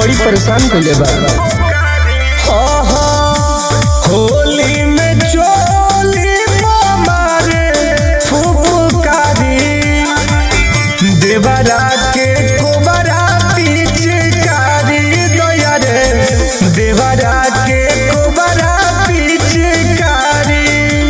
बड़ी परेशान कइले बा होली में चोली मारे फुफकारी देवरा के कोबरा पिचकारी दया रे देवरा के कोबरा पिचकारी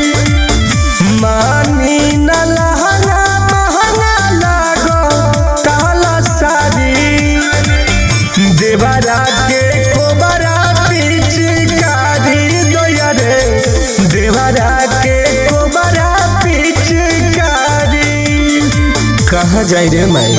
मानी न लहंगा महंगा लागो काला साड़ी देवरा के कोबरा पिचकारी दया रे देवरा के कोबरा पिचकारी कहाँ जाई रे माई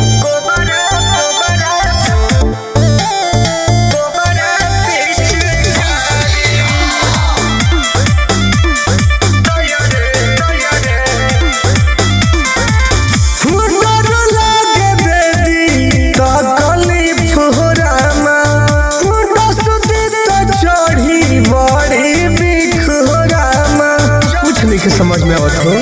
फुटर लागे बेदी तकलीफ हो रामा फुटर सुती तो चढ़ी बड़ी बिख हो रामा कुछ नहीं के समझ में आवत हो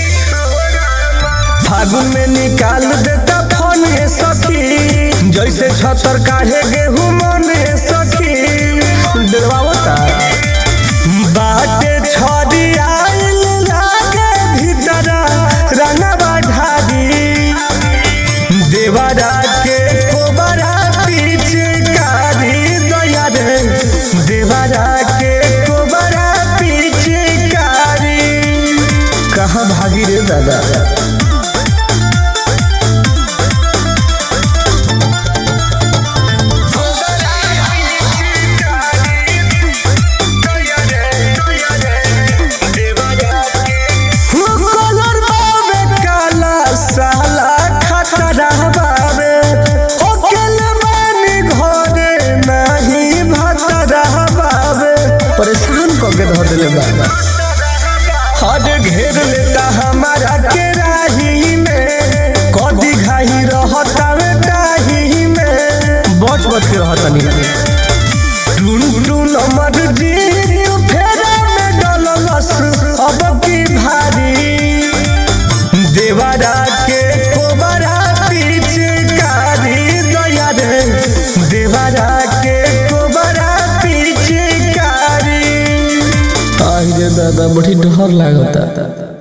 फागुन में निकाल देता फोन ये सखी जैसे छतर काढ़े गेहूं मन ये सखी डरवावता बाटे छड़ी आइल लागे भीतर रंगवा ढारी देवरा के कोबरा पिचकारी दया रे देवरा के कोबरा पिचकारी कहाँ भागी रे दादा कलर बाबे काला साला खतरा बाबे होकेल बानी घरे नहीं भतरा बाबे परेशान क के धर देले बाबा हद घेर लेता हमारा के राही में कदी घाही रहता वे डाही में बच बच के रहता नहीं टून टून अमर जी फेरा में डललस अब की भारी देवरा के कोबरा पिचकारी दया रे देवरा के कोबरा पिचकारी आई रे दादा बड़ी डर लागता